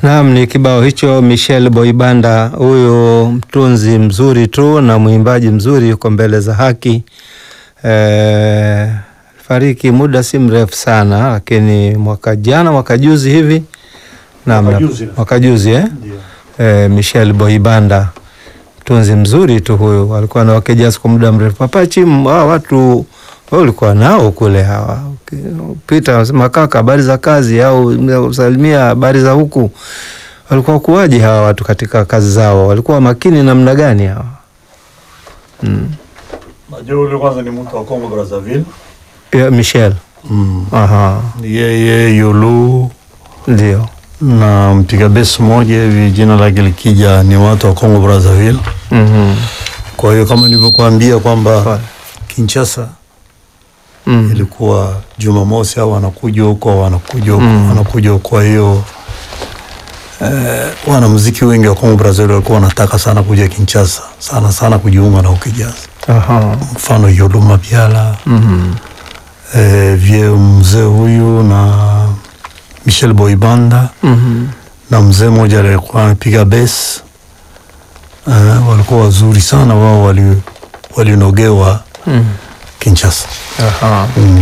Naam, ni kibao hicho Michel Boibanda, huyu mtunzi mzuri tu na mwimbaji mzuri, yuko mbele za haki. E, fariki muda si mrefu sana, lakini mwaka jana mwaka juzi hivi naam, Mwaka na- juzi. mwaka juzi eh? Ndio. E, Michel Boibanda mtunzi mzuri tu huyu, alikuwa na wake jazz kwa muda mrefu. Papachi, hawa watu wewe ulikuwa nao kule, hawa pita unasema kaka, habari za kazi, au salimia habari za huku. Walikuwa kuwaje hawa watu katika kazi zao? Walikuwa makini namna gani hawa? Mm. Najua yule kwanza ni mtu wa Congo Brazzaville. Ya, Michel. Mm. Aha, Yeye Yulu ndio. na mpiga besi mmoja hivi jina lake likija ni watu wa Congo Brazzaville. Mhm. Kwa hiyo kama nilivyokuambia kwamba Pale. Kinshasa Mm. ilikuwa Jumamosi au wanakuja huko au wanakuja huko Mm. wanakuja huko. Kwa hiyo eh, wanamuziki wengi wa Congo Brazzaville walikuwa wanataka sana kuja Kinshasa sana sana kujiunga na ukijazi, Aha. mfano Yulu Mabiala Mhm. eh, vie mzee huyu na Michel Boibanda Mhm. na mzee mmoja alikuwa anapiga bes eh, walikuwa wazuri sana wao, wali walinogewa Mm. Kinshasa Aha. mm.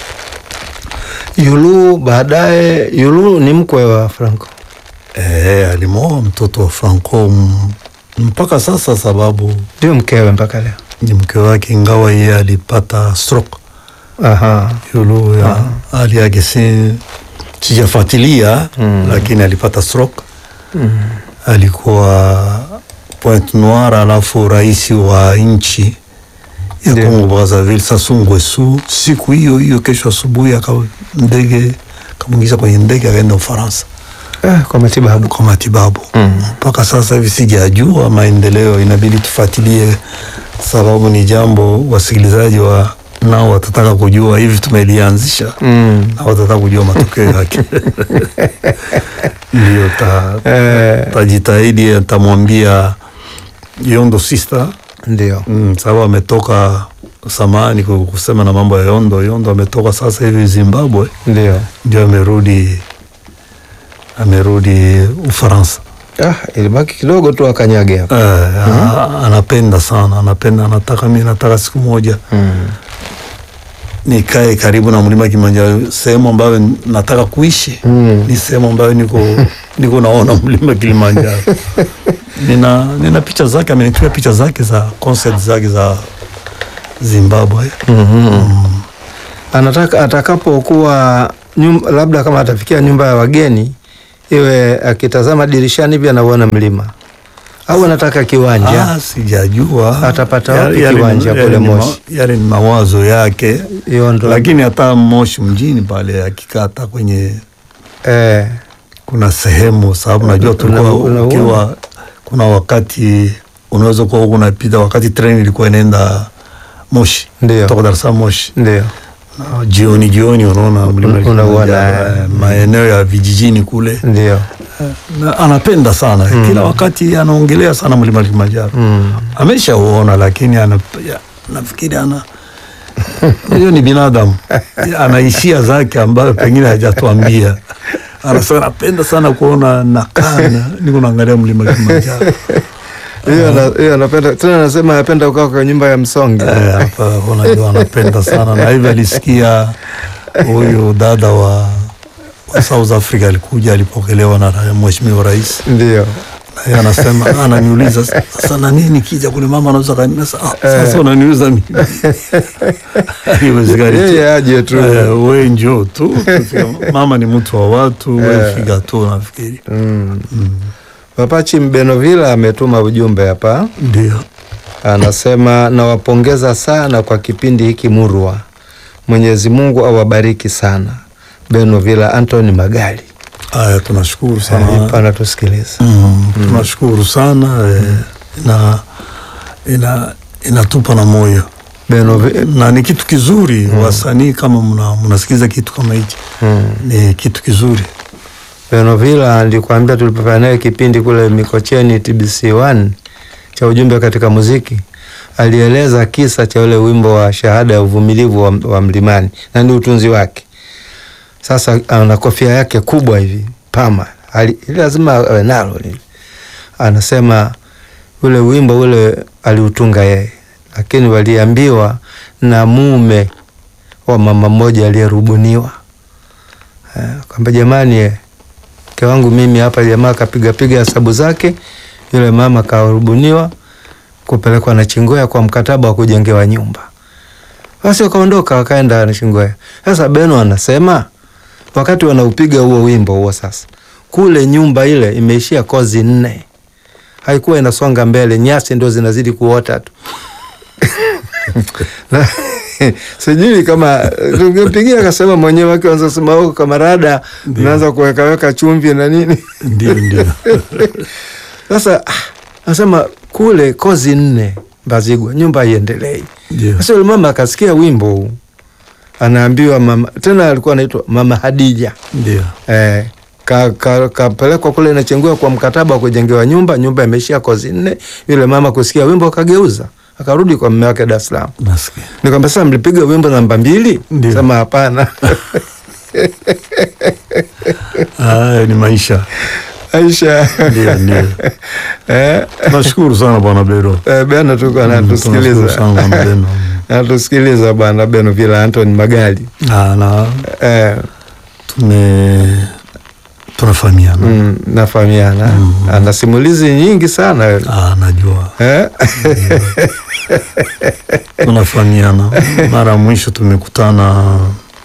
Yulu baadaye, Yulu ni mkwe wa Franco. Eh, alimwoa mtoto wa Franco m- mpaka sasa, sababu Ndio mkewe mpaka leo. ni mke wake, ingawa yeye alipata stroke. Aha. Yulu ya hali yake si sijafuatilia Mm. lakini alipata stroke. Mm. Alikuwa Pointe Noire, alafu rais wa nchi ya Ndio. Congo Brazzaville Sassou Nguesso, siku hiyo hiyo, kesho asubuhi, aka ndege kamwingiza kwenye ndege akaenda Ufaransa Eh, kwa matibabu. kwa matibabu. Mm. Mpaka sasa hivi sijajua maendeleo, inabidi tufuatilie, sababu ni jambo wasikilizaji wa nao watataka kujua. Hivi tumelianzisha Mm. na watataka kujua matokeo yake. Ndio ta, Eh, tajitahidi, tamwambia Yondo sister ndio. mm, sababu ametoka samani kusema na mambo ya Yondo. Yondo ametoka sasa hivi Zimbabwe, Ndio. ndio amerudi amerudi Ufaransa. Ah, ilibaki kidogo tu akanyage hapo. Eh, a- anapenda sana, anapenda, anataka mi nataka siku moja Mm. nikae karibu na mlima Kilimanjaro, sehemu ambayo nataka kuishi Mm. ni sehemu ambayo niko niko naona mlima Kilimanjaro. nina nina picha zake, amenitumia picha zake za concert zake za Zimbabwe. Mhm. Anataka atakapokuwa nyum- labda kama atafikia nyumba ya wageni iwe akitazama dirishani hivi anauona mlima au anataka kiwanja Ah, sijajua Atapata Ya- wapi yale ni- kiwanja yale kule ni ma- Moshi? Yale ni mawazo yake, hiyo ndo lakini hata Moshi mjini pale akikata kwenye eh, kuna sehemu sababu najua tulikuwa una- ukiwa kuna wakati unaweza kuwa huku unapita wakati treni ilikuwa inaenda Moshi Ndio. kutoka Dar es Salaam Moshi, ndio na jioni jioni unaona mlima Un- unauona, Kilimanjaro, eh, maeneo ya vijijini kule ndio na anapenda sana kila wakati anaongelea sana mlima Kilimanjaro mm. ameshauona lakini ana, ya, nafikiri ana hiyo ni binadamu ana hisia zake ambayo pengine hajatuambia. Anasema napenda sana kuona nakana niko naangalia mlima Kilimanjaro. hiyo ana- hiyo anapenda tena, anasema anapenda kukaa kwa nyumba ya msonge Eh, hapa unajua anapenda sana na hivi alisikia huyu dada wa, wa South Africa alikuja alipokelewa na ra- mheshimiwa rais ndio na yeye anasema ananiuliza sasa na nini nikija kule mama anaweza kaniambia sasa ah, sasa unaniuliza mimi haiwezekani tu. yeye aje tu Eh, we njoo tu tufika. mama ni mtu wa watu we figa tu nafikiri mm. Papachi Mbenovila ametuma ujumbe hapa, ndio anasema nawapongeza sana kwa kipindi hiki murwa. Mwenyezi Mungu awabariki sana. Benovila Anthony Magali haya tunashukuru Eh, sana anatusikiliza. mm, tunashukuru sana eh, ina, ina, inatupa na moyo Benovi- na ni kitu kizuri wasanii kama mna- mnasikiliza kitu kama hichi mm. ni kitu kizuri Benovila nilikwambia tulipofanya naye kipindi kule Mikocheni TBC1 cha ujumbe katika muziki, alieleza kisa cha ule wimbo wa shahada ya uvumilivu wa, wa mlimani na ni utunzi wake. Sasa ana kofia yake kubwa hivi pama, ali- ili lazima awe nalo lile. Anasema ule wimbo ule aliutunga yeye, lakini waliambiwa na mume wa mama mmoja aliyerubuniwa eh, kwamba jamani, eh, mke wangu mimi hapa. Jamaa akapiga piga hesabu zake, yule mama karubuniwa kupelekwa na Chingoya kwa mkataba wa kujengewa nyumba. Basi wakaondoka wakaenda na Chingoya. Sasa Beno anasema wakati wanaupiga huo wimbo huo, sasa kule nyumba ile imeishia kozi nne, haikuwa inasonga mbele, nyasi ndio zinazidi kuota tu Na- sijui kama tungempigia akasema mwenyewe wake wanza sema huko kamarada, Ndio. naanza kuwekaweka chumvi na nini Ndio, ndio. sasa ah, nasema kule kozi nne Mbazigwa, nyumba haiendelei. Ndio. Sasa yule mama akasikia wimbo huu, anaambiwa mama, tena alikuwa anaitwa Mama Hadija Ndio. eh, kapelekwa ka, kapelekwa kule Nachingwea kwa mkataba wa kujengewa nyumba. Nyumba imeishia kozi nne. Yule mama kusikia wimbo akageuza, akarudi kwa mume wake Dar es Salaam. Nasikia. Nikamwambia sasa, mlipiga wimbo namba mbili? Ndio. Sema hapana. Haya ni maisha. Aisha Ndio, ndio. eh, Tunashukuru sana Bwana Bero. eh, Beno tuko Tunashukuru anatusikiliza sana Bwana Beno. anatusikiliza bwana Beno Vila Anton Magali Ah, na eh, tume tunafahamiana. mm, nafahamiana ana simulizi nyingi sana Ah, najua. eh? tunafahamiana. Mara ya mwisho tumekutana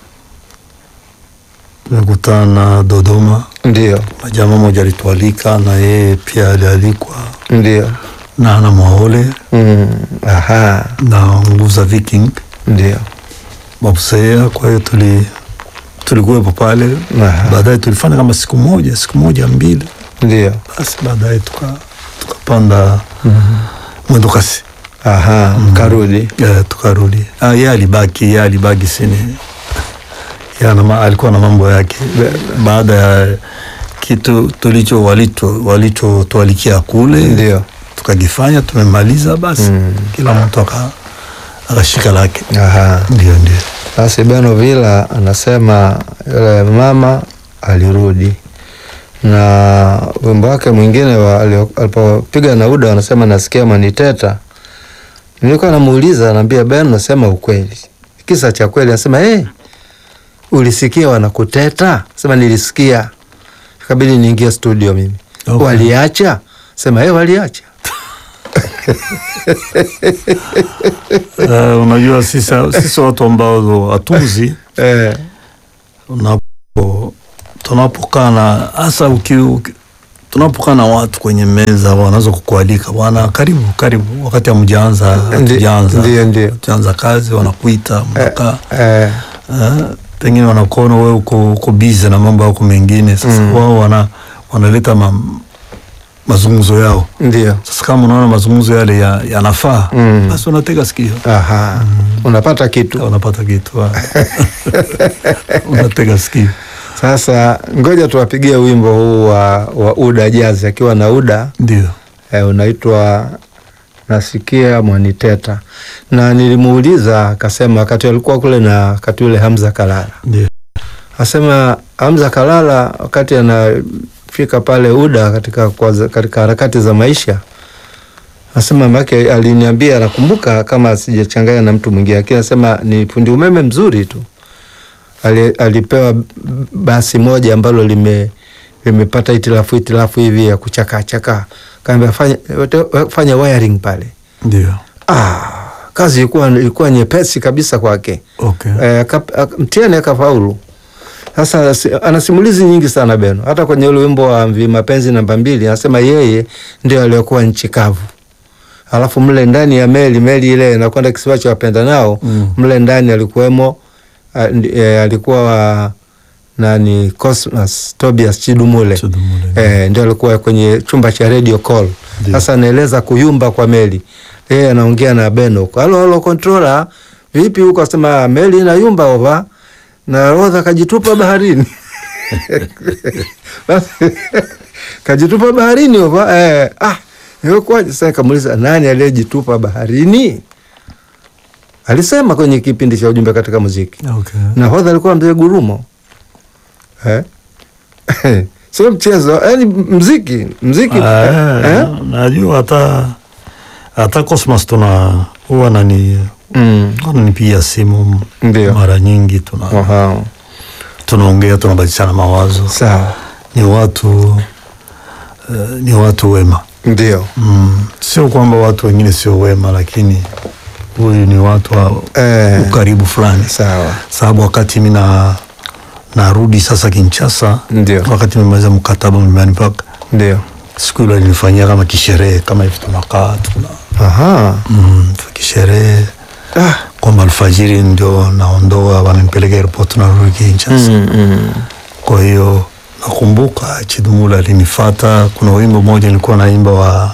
tumekutana Dodoma, Ndio, na jamaa moja alitualika na yeye pia alialikwa ndio na Ana Mwaole mm, aha, na Nguza Viking ndio Mabusea. Kwa hiyo tuli tulikuwepo pale, Aha. baadaye tulifanya kama siku moja siku moja mbili, ndio basi baadaye tuka tukapanda mwendo kasi aha, mkarudi Eh, tukarudi. Ah, yeye alibaki, yeye alibaki sini. Yeye ana ma- alikuwa na mambo yake. Baada ya kitu tulicho walicho walichotualikia kule ndio tukakifanya, tumemaliza basi Mm. kila mtu aka akashika lake. aha. Ndio, ndio. Basi Beno Vila anasema yule mama alirudi na wimbo wake mwingine wa- alio- alipopiga na Uda wanasema nasikia maniteta. Nilikuwa namuuliza, anaambia Beno, nasema ukweli, kisa cha kweli. Anasema hey, ulisikia wanakuteta? Sema nilisikia, ikabidi niingie studio mimi. Okay. Waliacha? Sema hey, waliacha. Eh, unajua sisi sisi watu ambao hatuzi Eh, unapo tunapokaa na hasa uki, uki, tunapokaa na watu kwenye meza wanaweza kukualika bwana, karibu karibu, wakati hamjaanza ndi- hatujaanza ndio ndio hatujaanza kazi, wanakuita mnakaa eh, eh, pengine wanakuona wewe uko uko busy na mambo yako mengine. Sasa Mm. wao wana wanaleta ma, mazungumzo yao. ndio Sasa kama unaona mazungumzo yale ya- yanafaa Mm. basi unatega sikio, aha, unapata kitu unapata kitu unatega sikio. Sasa ngoja tuwapigie wimbo huu wa, wa Uda Jazz akiwa na Uda Ndio. eh, unaitwa nasikia mwaniteta, na nilimuuliza akasema, wakati alikuwa kule na wakati ule Hamza Kalala Ndio. asema Hamza Kalala wakati anafika pale Uda katika, kwa- katika harakati za maisha asema make aliniambia, nakumbuka kama sijachanganya na mtu mwingine, lakini anasema ni fundi umeme mzuri tu. Ali, alipewa basi moja ambalo lime limepata itilafu itilafu hivi ya kuchakaa chakaa, kaambia fanya, fanya wiring pale. Ndio. Ah, kazi ilikuwa ilikuwa nyepesi kabisa kwake. Okay. Eh, aka- aka- mtihani akafaulu. Sasa si- ana simulizi nyingi sana Beno, hata kwenye ule wimbo wa Mvi Mapenzi namba mbili anasema yeye ndio aliyokuwa nchi kavu, alafu mle ndani ya meli meli ile inakwenda kisiwa cha wapenda nao Mm. mle ndani alikuwemo a- ndi- eh, alikuwa wa nani Cosmas Tobias Chidumule Chidumule. eh, ndio alikuwa kwenye chumba cha radio call. Ndio. Sasa anaeleza kuyumba kwa meli, yeye anaongea na Beno, halo halo controller, vipi huko? Asema meli inayumba ova na rodha kajitupa baharini Basi, kajitupa baharini ova eh, ah ilikuwaje? Sasa kamuuliza nani aliyejitupa baharini? Alisema kwenye kipindi cha ujumbe katika muziki Okay. nahodha alikuwa mzee Gurumo eh? sio mchezo, yani mziki mziki Ah, eh? najua hata hata Cosmas tuna huwa nani Mm. ananipigia simu Ndio. mara nyingi tuna Aha. tunaongea tunabadilishana mawazo Sawa, ni watu eh, ni watu wema ndio mm. Sio kwamba watu wengine sio wema, lakini huyu ni watu wa Eh. ukaribu fulani, sawa, sababu wakati mi na narudi sasa Kinshasa, Ndio. wakati nimemaliza mkataba Mlimani Park, ndio siku ile alinifanyia kama kisherehe kama hivi, tunakaa tuna aha. mm, kisherehe Ah. kwamba alfajiri ndio naondoa, wananipeleka airport narudi Kinshasa Mm, mm. kwa hiyo nakumbuka Chidumula alinifata. Kuna wimbo mmoja nilikuwa naimba wa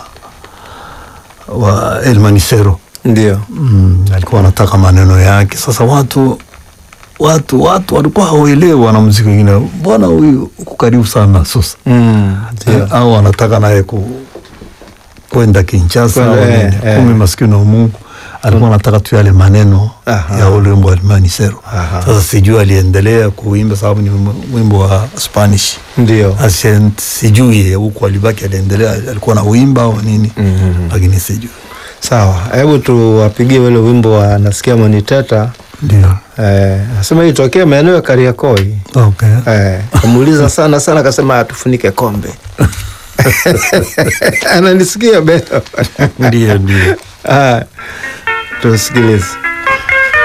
wa El Manisero Ndio mm, alikuwa anataka maneno yake. Sasa watu watu watu walikuwa hawaelewi wanamuziki wengine, mbona huyu uko karibu sana sasa Mm, ndio au anataka naye ku kwenda Kinshasa Kwenda, au eh, nini. eh. Kumbe maskini wa Mungu alikuwa anataka tu yale maneno Aha. ya ule wimbo wa El Manisero. Aha. Sasa sijui aliendelea kuimba sababu ni wimbo- wimbo wa Spanish ndio Asien, sijui huku alibaki aliendelea alikuwa na uimba au nini Mhm. lakini sijui sawa. Hebu tuwapigie ule wimbo wa nasikia mwaniteta ndio eh, nasema hii tokea maeneo ya Kariakoi okay. eh, kamuuliza sana sana, akasema tufunike kombe ananisikia beo ndio ndio ah, tusikilize.